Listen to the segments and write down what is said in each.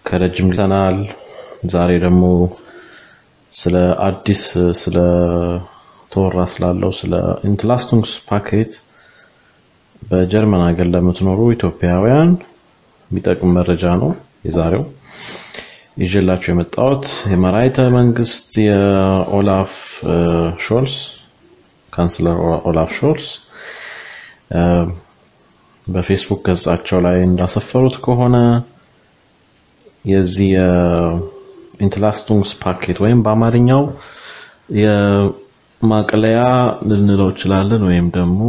ከረጅም ጊዜናል። ዛሬ ደግሞ ስለ አዲስ ስለ ተወራ ስላለው ስለ ኢንትላስቱንግስ ፓኬት በጀርመን ሀገር ለምትኖሩ ኢትዮጵያውያን የሚጠቅም መረጃ ነው የዛሬው ይዤላችሁ የመጣሁት የመራሒተ መንግስት የኦላፍ ሾልስ ካንስለር ኦላፍ ሾልስ በፌስቡክ ገጻቸው ላይ እንዳሰፈሩት ከሆነ የዚህ የኢንትላስቱንግስ ፓኬት ወይም በአማርኛው የማቅለያ ልንለው እንችላለን ወይም ደግሞ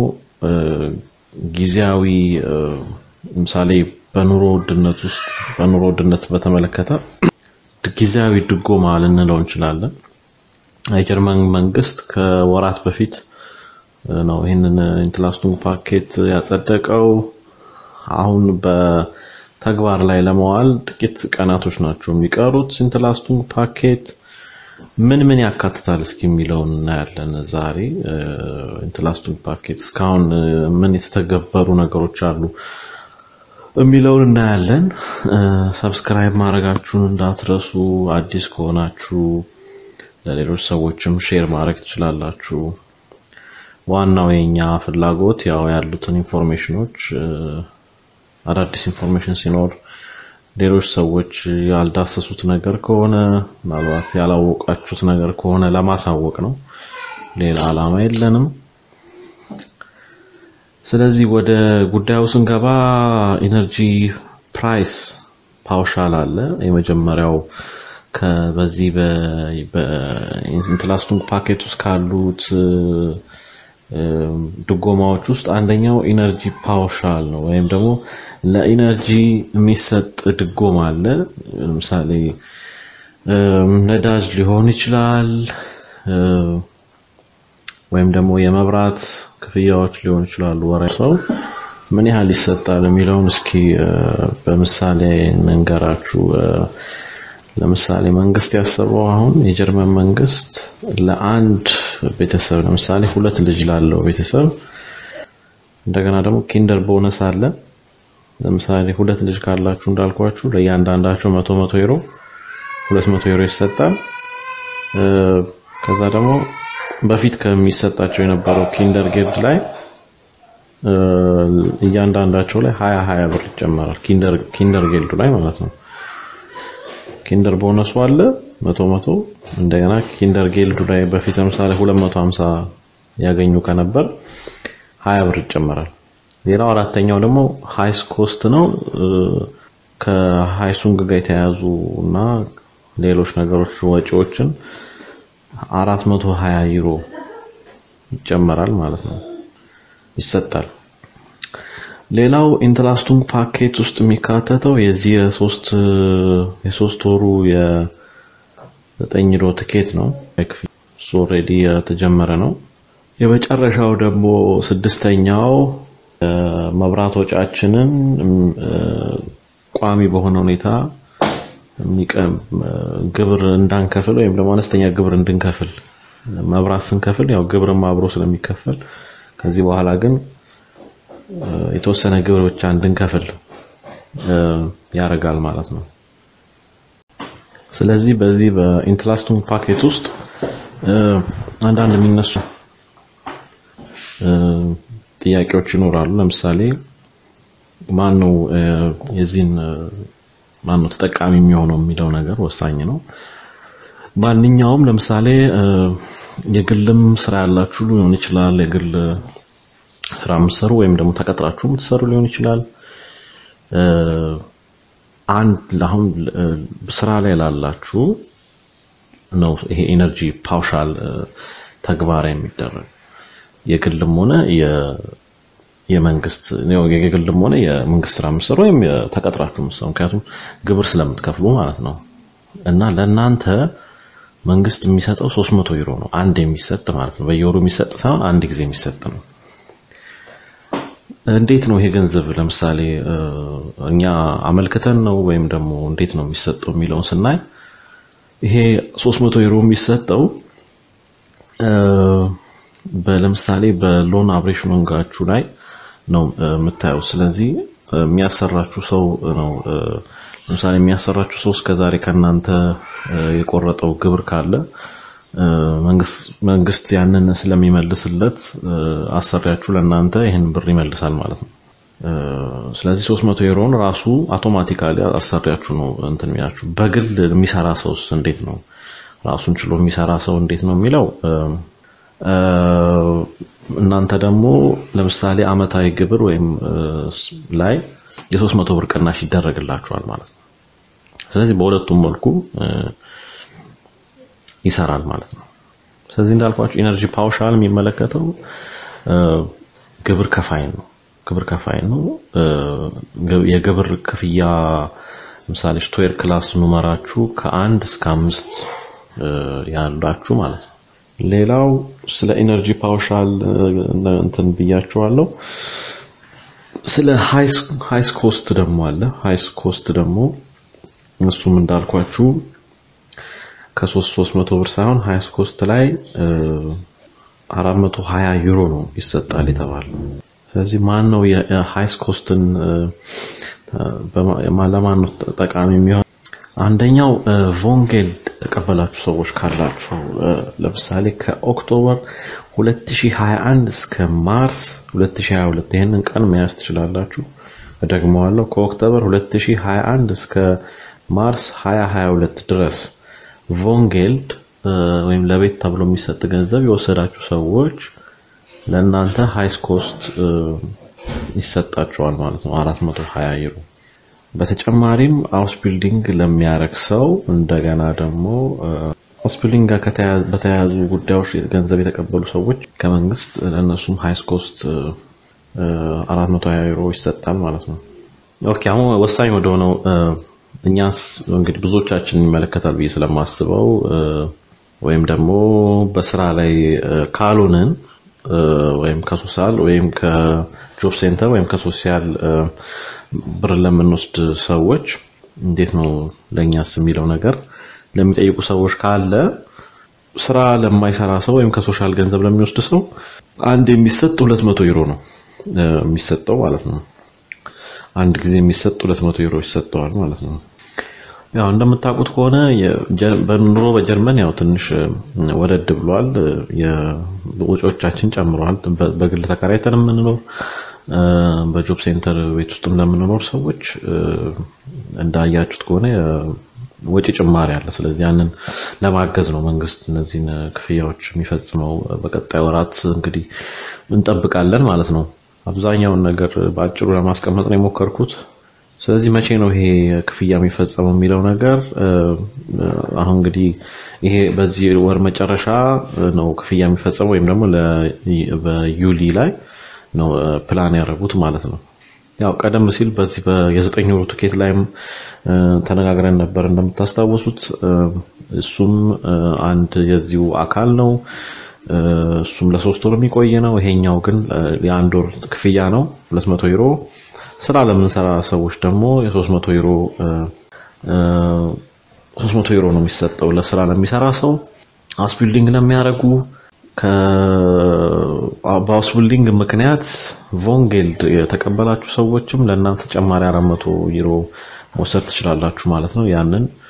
ጊዜያዊ ምሳሌ በኑሮ ውድነት ውስጥ በኑሮ ውድነት በተመለከተ ጊዜያዊ ድጎማ ልንለው እንችላለን። የጀርመን መንግስት ከወራት በፊት ነው ይህንን ኢንትላስቱንግ ፓኬት ያጸደቀው። አሁን በተግባር ላይ ለመዋል ጥቂት ቀናቶች ናቸው የሚቀሩት። ኢንትላስቱንግ ፓኬት ምን ምን ያካትታል እስኪ የሚለውን እናያለን ዛሬ። ኢንትላስቱንግ ፓኬት እስካሁን ምን የተተገበሩ ነገሮች አሉ የሚለውን እናያለን። ሰብስክራይብ ማድረጋችሁን እንዳትረሱ። አዲስ ከሆናችሁ ለሌሎች ሰዎችም ሼር ማድረግ ትችላላችሁ። ዋናው የኛ ፍላጎት ያው ያሉትን ኢንፎርሜሽኖች አዳዲስ ኢንፎርሜሽን ሲኖር ሌሎች ሰዎች ያልዳሰሱት ነገር ከሆነ ምናልባት ያላወቃችሁት ነገር ከሆነ ለማሳወቅ ነው። ሌላ ዓላማ የለንም። ስለዚህ ወደ ጉዳዩ ስንገባ ኢነርጂ ፕራይስ ፓውሻል አለ። የመጀመሪያው በዚህ በኢንትላስቱንግ ፓኬት ውስጥ ካሉት ድጎማዎች ውስጥ አንደኛው ኢነርጂ ፓውሻል ነው፣ ወይም ደግሞ ለኢነርጂ የሚሰጥ ድጎማ አለ። ለምሳሌ ነዳጅ ሊሆን ይችላል፣ ወይም ደግሞ የመብራት ክፍያዎች ሊሆኑ ይችላሉ። ወራ ሰው ምን ያህል ይሰጣል የሚለውን እስኪ በምሳሌ እንንገራችሁ። ለምሳሌ መንግስት ያሰበው አሁን የጀርመን መንግስት ለአንድ ቤተሰብ ለምሳሌ ሁለት ልጅ ላለው ቤተሰብ እንደገና ደግሞ ኪንደር ቦነስ አለ። ለምሳሌ ሁለት ልጅ ካላችሁ እንዳልኳችሁ ለእያንዳንዳቸው መቶ መቶ ዩሮ ሁለት መቶ ዩሮ ይሰጣል። ከዛ ደግሞ በፊት ከሚሰጣቸው የነበረው ኪንደር ጌልድ ላይ እያንዳንዳቸው ላይ ሀያ ሀያ ብር ይጨመራል። ኪንደር ኪንደር ጌልዱ ላይ ማለት ነው። ኪንደር ቦነሱ አለ መቶ መቶ እንደገና ኪንደር ጌልዱ ላይ በፊት ለምሳሌ 250 ያገኙ ከነበር 20 ብር ይጨመራል። ሌላው አራተኛው ደግሞ ሃይስ ኮስት ነው። ከሃይሱንግ ጋር የተያያዙ እና ሌሎች ነገሮች ወጪዎችን 420 ዩሮ ይጨመራል ማለት ነው ይሰጣል። ሌላው ኢንትላስቱንግ ፓኬት ውስጥ የሚካተተው የዚህ የሶስት የሶስት ወሩ የዘጠኝ ዩሮ ትኬት ነው። እሱ ኦልሬዲ የተጀመረ ነው። የመጨረሻው ደግሞ ስድስተኛው መብራት ወጫችንን ቋሚ በሆነ ሁኔታ ግብር እንዳንከፍል ወይም ደግሞ አነስተኛ ግብር እንድንከፍል መብራት ስንከፍል ያው ግብርም አብሮ ስለሚከፈል ከዚህ በኋላ ግን የተወሰነ ግብር ብቻ እንድንከፍል ያደርጋል ማለት ነው። ስለዚህ በዚህ በኢንትላስቱንግ ፓኬት ውስጥ አንዳንድ የሚነሱ ጥያቄዎች ይኖራሉ። ለምሳሌ ማን ነው የዚህን ማን ነው ተጠቃሚ የሚሆነው የሚለው ነገር ወሳኝ ነው። ማንኛውም ለምሳሌ የግልም ስራ ያላችሁ ሊሆን ይችላል። የግል ስራ የምትሰሩ ወይም ደግሞ ተቀጥራችሁ የምትሰሩ ሊሆን ይችላል። አንድ አሁን ስራ ላይ ላላችሁ ነው ይሄ ኤነርጂ ፓውሻል ተግባራዊ የሚደረግ የግልም ሆነ የመንግስት የግልም ሆነ የመንግስት ስራ የምትሰሩ ወይም ተቀጥራችሁ የምትሰሩ ምክንያቱም ግብር ስለምትከፍሉ ማለት ነው እና ለእናንተ መንግስት የሚሰጠው 300 ዩሮ ነው። አንድ የሚሰጥ ማለት ነው። በየወሩ የሚሰጥ ሳይሆን አንድ ጊዜ የሚሰጥ ነው። እንዴት ነው ይሄ ገንዘብ ለምሳሌ እኛ አመልክተን ነው ወይም ደግሞ እንዴት ነው የሚሰጠው የሚለውን ስናይ ይሄ 300 ዩሮ የሚሰጠው ለምሳሌ በሎን አብሬሽን ወንጋችሁ ላይ ነው የምታየው። ስለዚህ የሚያሰራችሁ ሰው ነው። ለምሳሌ የሚያሰራችሁ ሰው እስከዛሬ ከእናንተ የቆረጠው ግብር ካለ መንግስት ያንን ስለሚመልስለት አሰሪያችሁ ለእናንተ ይህን ብር ይመልሳል ማለት ነው። ስለዚህ 300 ዩሮን ራሱ አውቶማቲካሊ አሰሪያችሁ ነው እንትን የሚላችሁ። በግል የሚሰራ ሰውስ እንዴት ነው? ራሱን ችሎ የሚሰራ ሰው እንዴት ነው የሚለው እናንተ ደግሞ ለምሳሌ አመታዊ ግብር ወይም ላይ የ300 ብር ቅናሽ ይደረግላችኋል ማለት ነው። ስለዚህ በሁለቱም መልኩ ይሰራል ማለት ነው። ስለዚህ እንዳልኳችሁ ኢነርጂ ፓውሻል የሚመለከተው ግብር ከፋይ ነው። ግብር ከፋይ ነው። የግብር ክፍያ ለምሳሌ ስቶየር ክላስ ኑመራችሁ ከአንድ እስከ አምስት ያላችሁ ማለት ነው። ሌላው ስለ ኢነርጂ ፓውሻል እንትን ብያችኋለሁ። ስለ ሃይስ ኮስት ደግሞ አለ። ሃይስ ኮስት ደግሞ እሱም እንዳልኳችሁ ከሶስት ሶስት መቶ ብር ሳይሆን ሃይስ ኮስት ላይ አራት መቶ ሀያ ዩሮ ነው ይሰጣል የተባለው። ስለዚህ ማን ነው የሃይስ ኮስትን ለማን ነው ጠቃሚ የሚሆን? አንደኛው ቮንጌል ተቀበላችሁ ሰዎች ካላችሁ ለምሳሌ ከኦክቶበር 2021 እስከ ማርስ 2022 ይህንን ቀን መያዝ ትችላላችሁ። እደግመዋለሁ። ከኦክቶበር 2021 እስከ ማርስ 2022 ድረስ ቮንጌልድ ወይም ለቤት ተብሎ የሚሰጥ ገንዘብ የወሰዳችሁ ሰዎች ለእናንተ ሃይስ ኮስት ይሰጣቸዋል ማለት ነው 420 ዩሮ። በተጨማሪም አውስ ቢልዲንግ ለሚያረግ ሰው እንደገና ደግሞ አውስ ቢልዲንግ ጋር በተያያዙ ጉዳዮች ገንዘብ የተቀበሉ ሰዎች ከመንግስት ለእነሱም ሃይስ ኮስት 420 ዩሮ ይሰጣል ማለት ነው። ኦኬ አሁን ወሳኝ ወደ ሆነው እኛስ እንግዲህ ብዙዎቻችን ይመለከታል ብዬ ስለማስበው ወይም ደግሞ በስራ ላይ ካልሆንን ወይም ከሶሻል ወይም ከጆብ ሴንተር ወይም ከሶሻል ብር ለምንወስድ ሰዎች እንዴት ነው ለእኛስ የሚለው ነገር ለሚጠይቁ ሰዎች ካለ ስራ ለማይሰራ ሰው ወይም ከሶሻል ገንዘብ ለሚወስድ ሰው አንድ የሚሰጥ 200 ዩሮ ነው የሚሰጠው ማለት ነው። አንድ ጊዜ የሚሰጥ 200 ዩሮ ይሰጠዋል ማለት ነው። ያው እንደምታውቁት ከሆነ በኑሮ በጀርመን ያው ትንሽ ወደድ ብሏል። ወጪዎቻችን ጨምረዋል። በግል ተከራይተን የምንኖር በጆብ ሴንተር ቤት ውስጥ እንደምንኖር ሰዎች እንዳያችሁት ከሆነ ወጪ ጭማሪ አለ። ስለዚህ ያንን ለማገዝ ነው መንግስት እነዚህን ክፍያዎች የሚፈጽመው። በቀጣይ ወራት እንግዲህ እንጠብቃለን ማለት ነው። አብዛኛውን ነገር በአጭሩ ለማስቀመጥ ነው የሞከርኩት። ስለዚህ መቼ ነው ይሄ ክፍያ የሚፈጸመው የሚለው ነገር አሁን እንግዲህ ይሄ በዚህ ወር መጨረሻ ነው ክፍያ የሚፈጸመው ወይም ደግሞ በዩሊ ላይ ነው ፕላን ያደረጉት ማለት ነው። ያው ቀደም ሲል በዚህ የዘጠኝ ወሩ ትኬት ላይም ተነጋግረን ነበር እንደምታስታውሱት። እሱም አንድ የዚሁ አካል ነው። እሱም ለሶስት ወር የሚቆይ ነው። ይሄኛው ግን የአንድ ወር ክፍያ ነው 200 ዩሮ። ስራ ለምንሰራ ሰዎች ደግሞ የ300 ዩሮ 300 ዩሮ ነው የሚሰጠው ለስራ ለሚሰራ ሰው። ሃውስ ቢልዲንግ ለሚያደርጉ በሃውስ ቢልዲንግ ምክንያት ቮንጌልድ የተቀበላችሁ ሰዎችም ለእናንተ ተጨማሪ 400 ዩሮ መውሰድ ትችላላችሁ ማለት ነው። ያንን